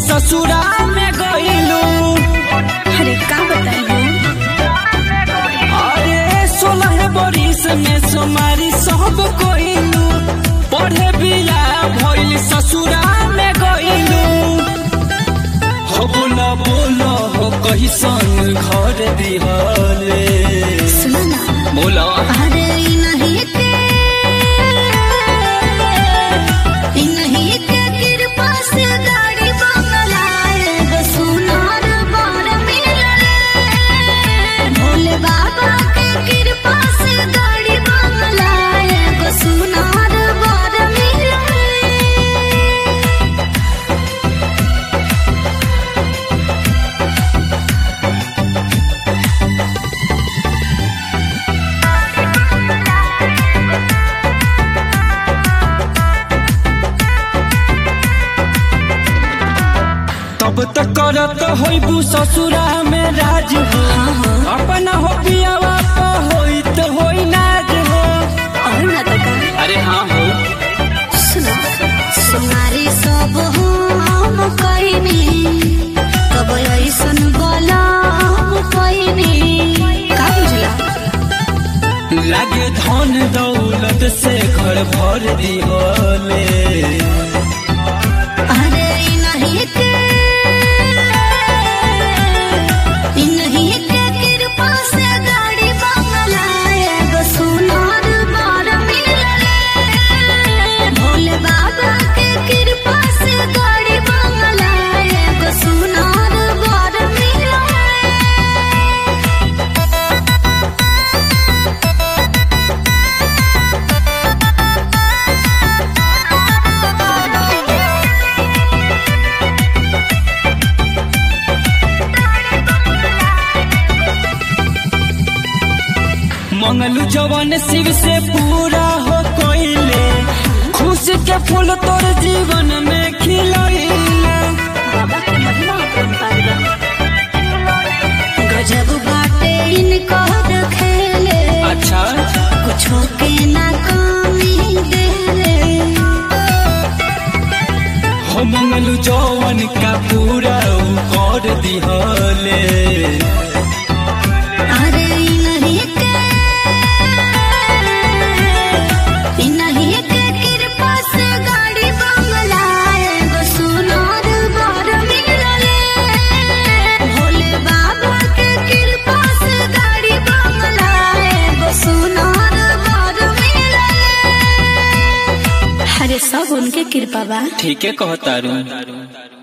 ससुरा में गइलू अरे का बताइए अरे सोलह बरिस में सोमारी सब कोइलू पढ़े बिया भइल ससुरा में गइलू हो बोला बोला हो कहिसन घर दिहले सुनो ना बोला अरे ई नहीं के ई नहीं के कृपा से गाड़ी बंगला एगो सुनार बर मिलले भोले बाबा के कृपा से गाड़ी बंगला एगो सुनार बर मिलले तब तक करत होइबू ससुरा में राज हो अपना हो पियावा तो होई तो होई नाज हो और ना तो का अरे हाँ हो सुनो सुनारी सब हम कइनी कब ऐसन गलम कइनी का बुझला लागे धन दौलत से घर भर दिहले अरे ई नहीं के ई नहीं के कृपा से गाड़ी बंगला एगो सुनार बार मिलले भोले बाबा के कृपा से गाड़ी बंगला एगो सुनार बार मिलले मंगलू जवन शिव से पूरा हो कोइले खुश के फूल तोर जीवन में खिलैले बाबा के महिमा अपरंपार बा। गजब बाटे इनकर खेले अच्छा कुछो के ना कमी देले हो मंगलू जवन का पूरा उ कर दिहले अरे ई नहीं के ई नहीं के कृपा से गाड़ी बंगला एगो सुनार बर मिलले भोले बाबा के कृपा से गाड़ी बंगला एगो सुनार बर मिलले अरे सब उनके कृपा बा ठीके कहतारू